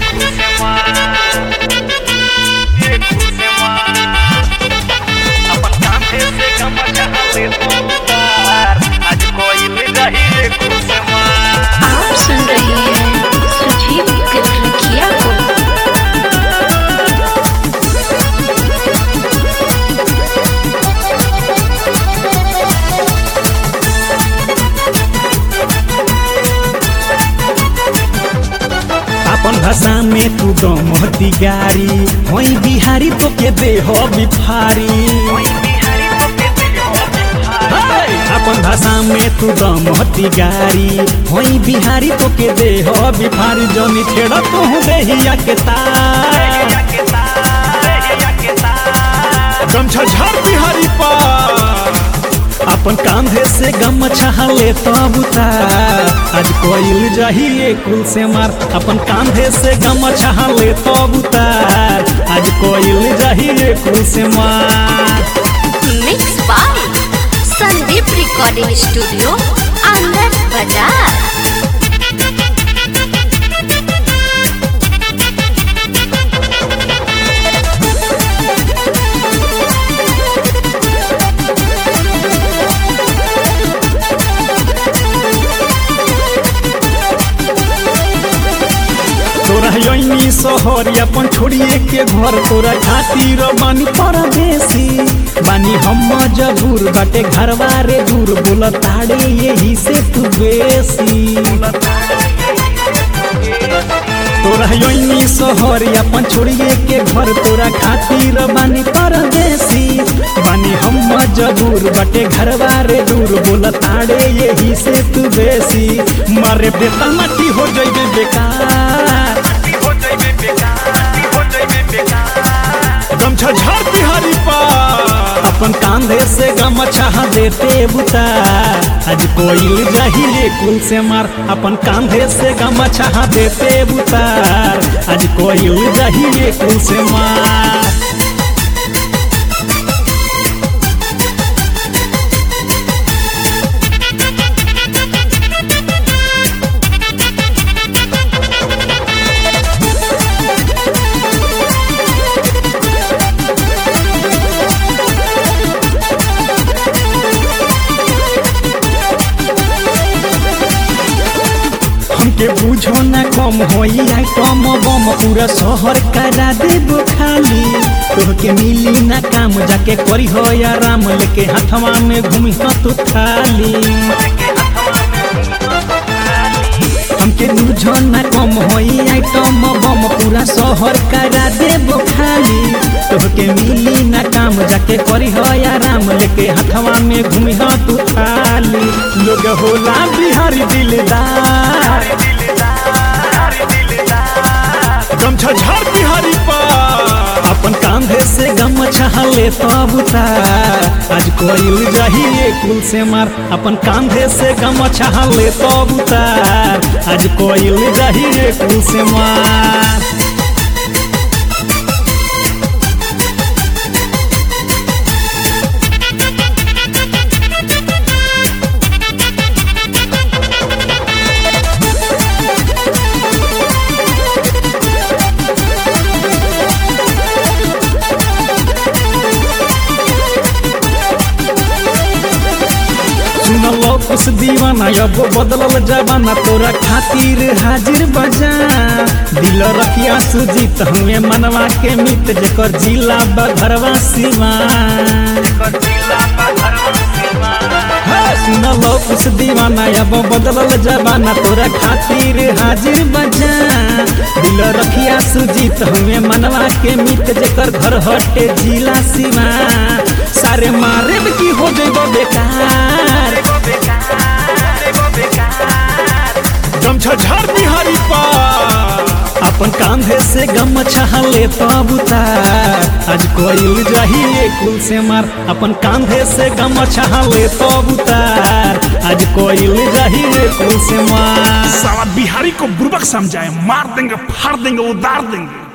आप सुन रहे हैं सुजीत कलरकिया को अपन भाषा में तू गमती गारी वही बिहारी तो के दे हो बिफारी हाय! अपन भाषा में तू गमती गारी वही बिहारी तो के दे हो बिफारी जनी छेड़ तू देहिया के तार गमछा झाड़ बिहारी पर अपन कांधे से गम छहले तब उतार आज कोइल जाही कुल से मार अपन कांधे से गम छहले तब उतार आज कोइल जाही कुल से मार mix by Sandeep recording studio Anand Bazar तोरा यही शहर अपन छोड़िए के घर तोरा खातिर बानी परदेसी बानी हम मजबूर बाटे घरवा रे दूर बोल ताड़े यही से तू बेसी तोरा यही शहर अपन छोड़िए के घर तोरा खातिर बानी परदेसी बानी हम मजबूर बाटे घरवा रे दूर बोल ताड़े यही से तू बेसी मारे बेटा माटी हो जइबे बेकार गमछा झाड़ बिहारी पर अपन कांधे से गमछा देते बुता आज कोइल जहिले कुल से मार अपन कांधे से गमछा देते बुतार आज कोइल जहिले कुल से मार हमके बुझो ना कम होई आई कम बम पूरा शहर करा देबो खाली तोहके मिली ना काम जाके करी हो आराम लेके हाथवा में घूमी हो तू थाली हमके बुझो ना कम होई आई कम बम पूरा शहर करा देबो खाली तोहके मिली ना काम जाके करी हो आराम लेके हाथवा में घूमी हो तू थाली लोग होला बिहारी दिलदार गमछा झाड़ बिहारी पर अपन कांधे से गम छहले तब उतार आज कोइल जाही कुल से मार अपन कांधे से गम छहले तब उतार आज कोइल जाही कुल से मार सुनलो कुछ दीवाना अब बदलल जमाना तोरा खातिर हाजिर बजा दिल रखिया सुजीत हमें मनवा के मित जेकर जिला बघरवा सिवा सुनलो कुछ दीवाना अब बदलल जमाना तोरा खातिर हाजिर बजा दिल रखिया सुजीत हमें मनवा के मित जेकर घर हटे जिला सिवा सारे मारे में की हो जेबो बेकार गमछा झाड़ बिहारी पर अपन कांधे से गम छहले तब उतार आज कोइल जाही कुल से मार अपन कांधे से गम छहले तब उतार आज कोइल जाही कुल से मार साला बिहारी को बुर्बक समझाए मार देंगे फाड़ देंगे उतार देंगे